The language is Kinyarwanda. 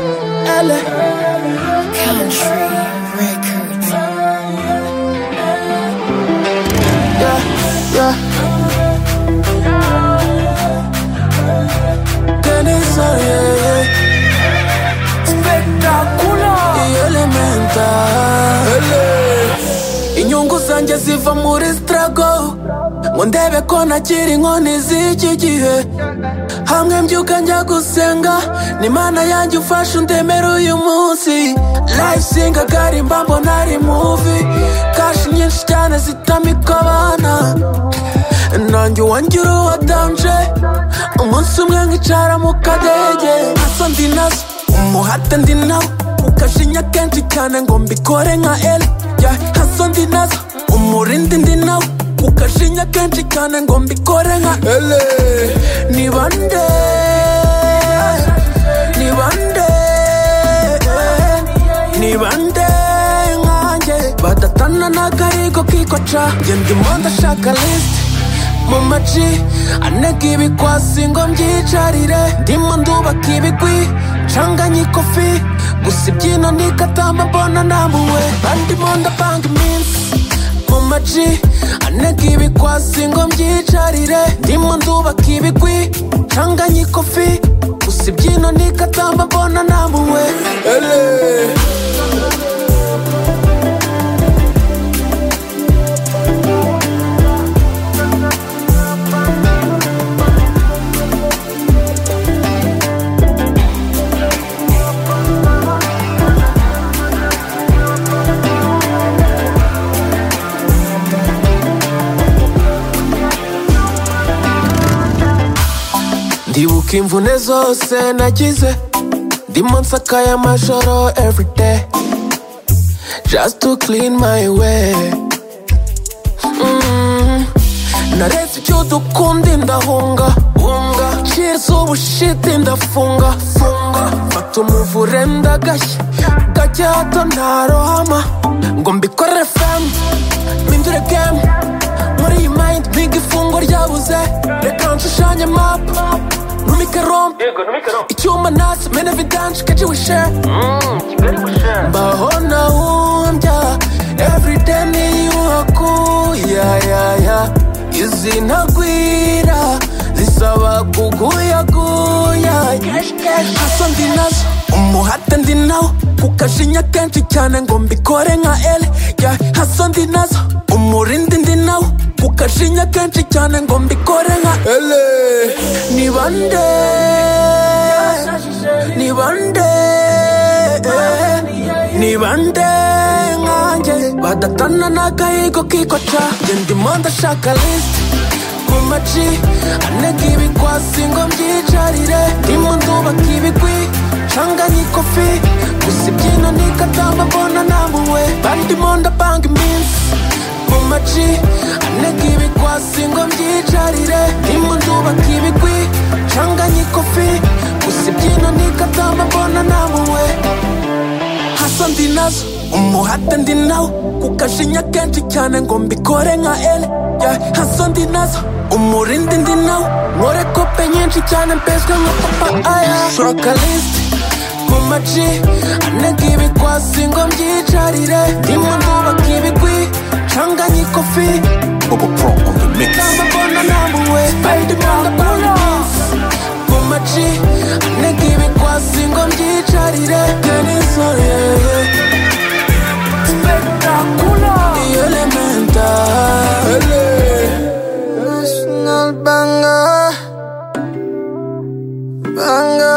Island. Country records. Yeah, yeah. Dennis, oh yeah, yeah. Spectacular. Iyi elemental. inyungu zanjye ziva muri struggle ngo ndebe ko nakiri inkoni z'iki gihe hamwe mbyuka njya gusenga ni imana yanjye ufashe undemere uyu munsi layisinga garimba mbona ari muvi kashi nyinshi cyane zitamika abana nanjye uwangira uwadanje umunsi umwe nkicara mu kadege nazo ndi nazo umuhate ndi nawo ukajinya kenshi cyane ngo mbikore nka eli yeah. nazo ndi nazo umurindi ndi nawo ukajinya kenshi cyane ngo mbikore nka eli ni bande ni bande ni bande nkanjye badatana n'akarigo kikoca njye ndimo ndashaka lisiti mu maci anega ibikwasi ngo mbyicarire ndimo ndubaka ibigwi ncanganye ikofi gusa ibyino nikatamba mbona namuwe bandimo ndapanga iminsi mu maci anega ibikwasi ngo mbyicarire ndimo ndubaka ibigwi ncanganye ikofi gusa ibyino nikatamba mbona namuwe Ele. ndibuka imvune zose nagize ndimo nsakaye amajoro everyday just to clean my way Mm. naretse icyo dukundi ndahunga hunga cheers ubushiti ndafunga funga fata umuvure ndagashya gake hato ntarohama ngo mbikorere femu mpindure gemu muri iyi mayindi niga ifungo ryabuze reka nshushanye mapu numike romu icyuma nasi mene vidanshi keji wishere mbaho nahumbya everyday niyuhaku ya ya ya izi ntagwira zisaba kuguyaguya haso ndi nazo umuhate ndi nawo kukajinya kenshi cyane ngo mbikore nka ele ya haso ndi nazo umurindi ndi nawo kukajinya kenshi cyane ngo mbikore nka ele ni bande ni bande ni bande nkanjye badatana n'akayigo kikoca njye ndimo ndashaka lisiti mu maci anega ibikwasi ngo mbyicarire ndimo ndubaka ibigwi ncanganye ikofi gusa ibyino nikatamba mbona namuwe bandimo ndapanga iminsi mu maci anega ibikwasi ngo mbyicarire ndimo ndubaka ibigwi ncanganye ikofi gusa ibyino nikatamba mbona namuwe hasa ndi nazo umuhate ndi nawo kukajinya kenshi cyane ngo mbikore nka ele yeah. hasa ndi nazo umurindi ndi nawo nkore kope nyinshi cyane mbeswe nka papa aya shaka lisiti mu maci anega ibikwasi ngo mbyicarire ndimo ndubaka ibigwi ncanganye ikofi ndambabona namuwe Spiderman ndabona mu maci anega ibikwasi ngo mbyicarire denisore yeah. Spectacular. The elemental. National banger. Banger.